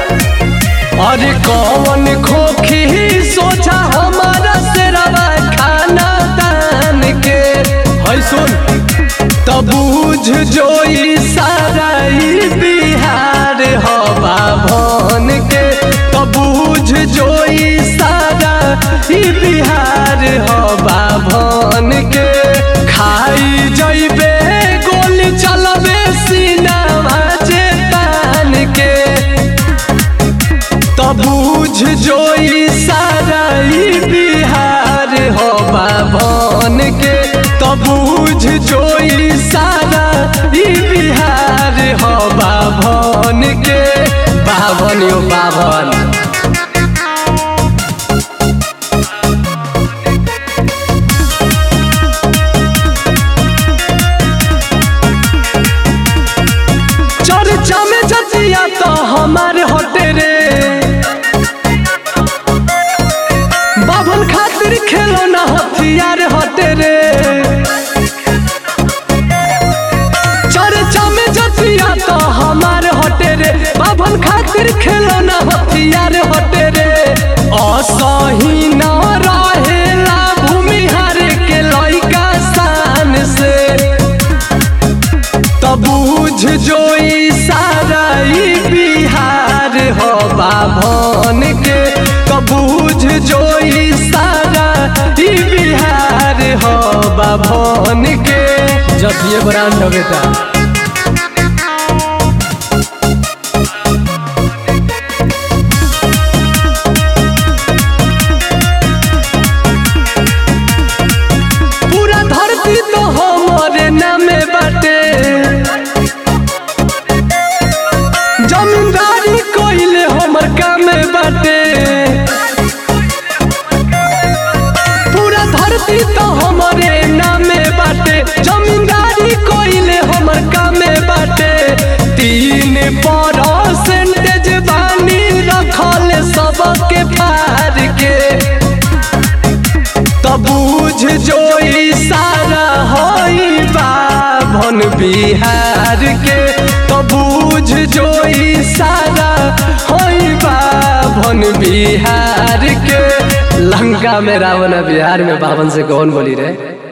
अरे कौन खोखी सोचा हमारा सेरवा खाना दान के है सुन तब बुझ जो ई सारा ई बिहार हवा भन के तब बुझ जो ई सारा ई बिहार हवा भन के खाई जइबे गोली चलबे सीनावा जे तान के तब बुझ जो ई सारा ई बिहार हवा भन के तब बुझ जो ई सारा ई बिहार हवा भन के बाभन यो बाभन चर्चा में जतिया तो हमारे हटे रे बाभन खातिर खेलो ना हथियार हटे रे चर्चा में जतिया तो हमारे हटे रे बाभन खातिर खेलो ना हथियार हटे रे असही न रहेला भूमिहार के लइका शान से तब बुझ जो ई सारा ई बिहार हवा भन के तब बुझ जो ई सारा ई बिहार हवा भन के जब ये ब्रांड हो बेटा पूरा धरती तो हमारे नामे बाटे जमींदारी कोइले हमर कामे बाटे पूरा धरती तो हमारे नामे बाटे जमींदारी कोइले हमर कामे बाटे तीन परसेंटेज बानी रखल सबके फार के तब बुझ जो ई सारा होई बाभन बिहार के तब बुझ जो ई सारा होई बाभन बिहार के लंका में रावण बिहार में बावन से कौन बोली रे